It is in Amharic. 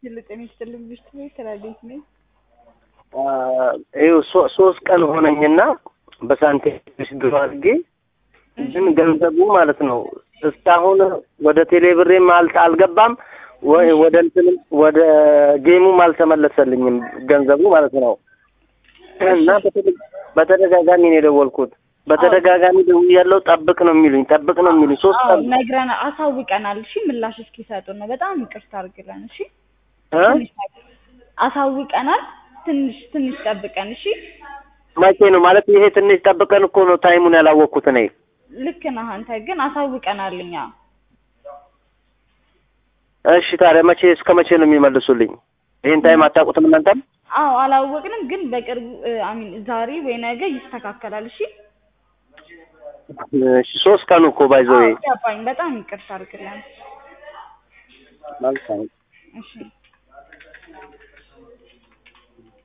ጤና ይስጥልኝ ብሽት ነኝ ተላዴት ነኝ። ይኸው ሶ- ሶስት ቀን ሆነኝና በሳንቲም ድሮ አድርጌ ግን ገንዘቡ ማለት ነው እስካሁን ወደ ቴሌብሬም አልተ አልገባም ወይ ወደ እንትንም ወደ ጌሙም አልተመለሰልኝም ገንዘቡ ማለት ነው። እና በተደ- በተደጋጋሚ ነው የደወልኩት። በተደጋጋሚ ደውያለሁ። ጠብቅ ነው የሚሉኝ፣ ጠብቅ ነው የሚሉኝ። ሶስት አዎ ቀን ነግረን አሳውቀናል። እሺ ምላሽ እስኪሰጡን ነው። በጣም ይቅርታ አድርግለን። እሺ እ? ትንሽ ጠብቅ- አሳውቀናል። ትንሽ ትንሽ ጠብቀን። እሺ መቼ ነው ማለት ይሄ? ትንሽ ጠብቀን እኮ ነው ታይሙን ያላወቅኩት እኔ። ልክ ነህ አንተ፣ ግን አሳውቀናል እኛ። እሺ ታዲያ መቼ እስከ መቼ ነው የሚመልሱልኝ? ይሄን ታይም አታውቁትም እናንተም? አዎ አላወቅንም፣ ግን በቅርቡ አሚን ዛሬ ወይ ነገ ይስተካከላል። እሺ እሺ ሶስት ቀኑ እኮ ባይዘው አዎ ገባኝ። በጣም ይቅርታ አድርግለን። መልካም እሺ